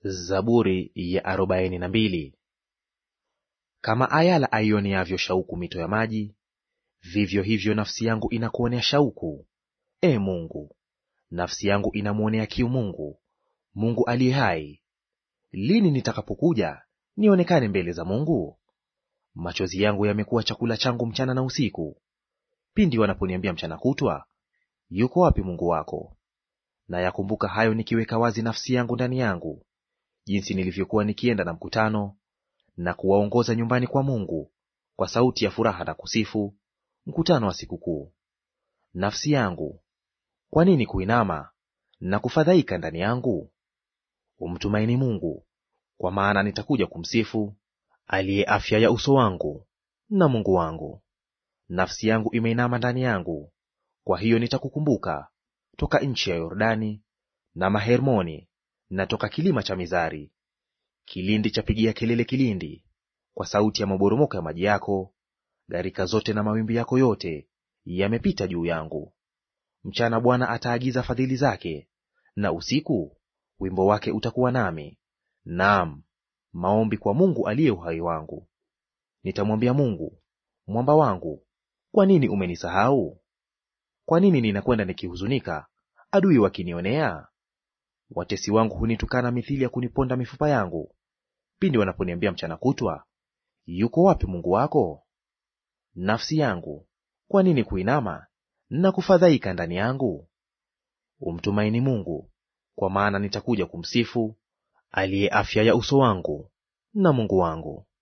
Zaburi ya arobaini na mbili. Kama ayala aioneavyo shauku mito ya maji, vivyo hivyo nafsi yangu inakuonea shauku, e Mungu. Nafsi yangu inamwonea kiu Mungu, Mungu aliye hai. Lini nitakapokuja nionekane mbele za Mungu? Machozi yangu yamekuwa chakula changu mchana na usiku, pindi wanaponiambia mchana kutwa, yuko wapi Mungu wako? Na yakumbuka hayo nikiweka wazi nafsi yangu ndani yangu, jinsi nilivyokuwa nikienda na mkutano na kuwaongoza nyumbani kwa Mungu kwa sauti ya furaha na kusifu, mkutano wa sikukuu. Nafsi yangu, kwa nini kuinama na kufadhaika ndani yangu? Umtumaini Mungu, kwa maana nitakuja kumsifu, aliye afya ya uso wangu na Mungu wangu. Nafsi yangu imeinama ndani yangu, kwa hiyo nitakukumbuka toka nchi ya Yordani na Mahermoni na toka kilima cha Mizari. Kilindi chapigia kelele kilindi kwa sauti ya maboromoko ya maji yako, gharika zote na mawimbi yako yote yamepita juu yangu. Mchana Bwana ataagiza fadhili zake, na usiku wimbo wake utakuwa nami, naam, maombi kwa Mungu aliye uhai wangu. Nitamwambia Mungu, mwamba wangu, kwa nini umenisahau? Kwa nini ninakwenda nikihuzunika, adui wakinionea? Watesi wangu hunitukana mithili ya kuniponda mifupa yangu, pindi wanaponiambia mchana kutwa, yuko wapi Mungu wako? Nafsi yangu, kwa nini kuinama na kufadhaika ndani yangu? Umtumaini Mungu, kwa maana nitakuja kumsifu, aliye afya ya uso wangu na Mungu wangu.